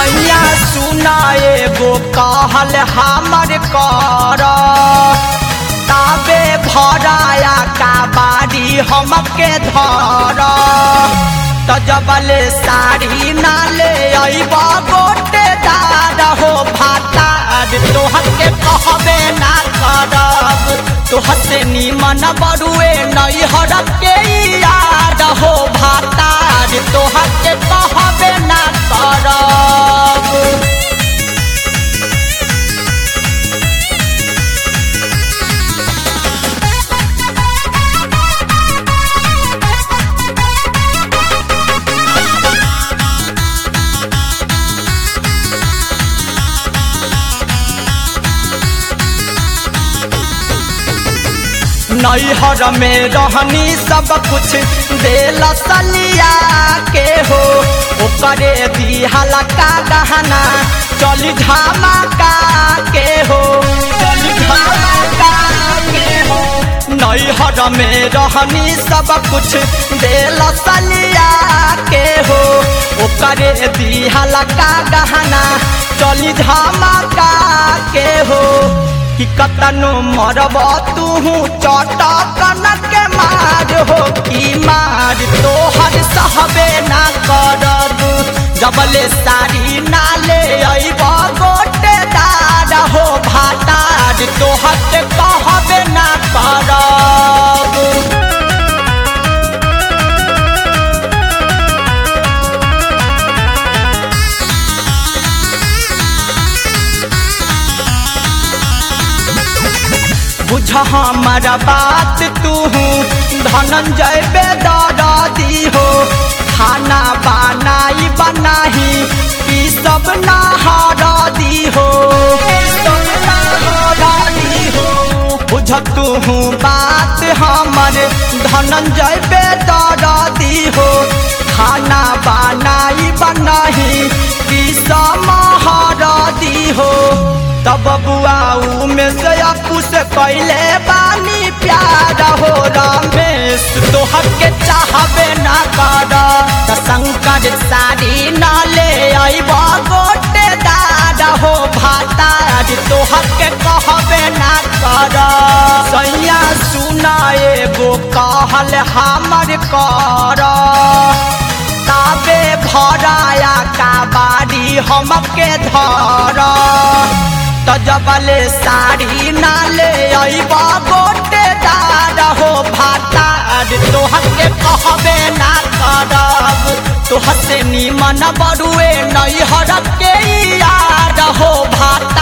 सैया सुना एगो कहल हमर कर ताबे भराया का बारी हमके धर त जबले साड़ी ना ले अइब गोटे दार हो भातार तोहर के कहबे ना करब तोहर से निमन बरुए नैहर के याद हो भातार तोहर के कहबे ना करब नैहर में रहनी सब कुछ देल सलिया के हो ओकरे दिहला का गहना चली धमाका के हो चली धमाका के हो नैहर में रहनी सब कुछ देल सलिया के हो ओकरे दिहला का गहना चली धमाका के हो कि कतनो मरब तू चटकन के मार हो कि मार तोहर सहबे ना करब जबले साड़ी ना ले अइब गोटे दार हो भातार तोहर के कहबे ना करब बुझ हमर बात तू धनंजय बेदरदी हो खाना बनाई बनाही ई सब नहरदी हो बुझ तू बात हमर धनंजय बेदरदी हो खाना बनाई बनाही ई सब महरदी हो तब बुआऊ में से अपू से कैले बानी प्यार हो रमेश तोहर के चाहबे ना कर त शंकर साड़ी ना ले अइब गोटे दाद हो भातार तोहर के कहबे ना कर सैया सुना एगो कहल हमर कर ताबे भराया का बारी हमके धर त जबले साड़ी ना ले अइब गोटे दार हो भातार तोहर के कहबे ना करब तोहर से निमन बरुए नैहर के यार हो भातार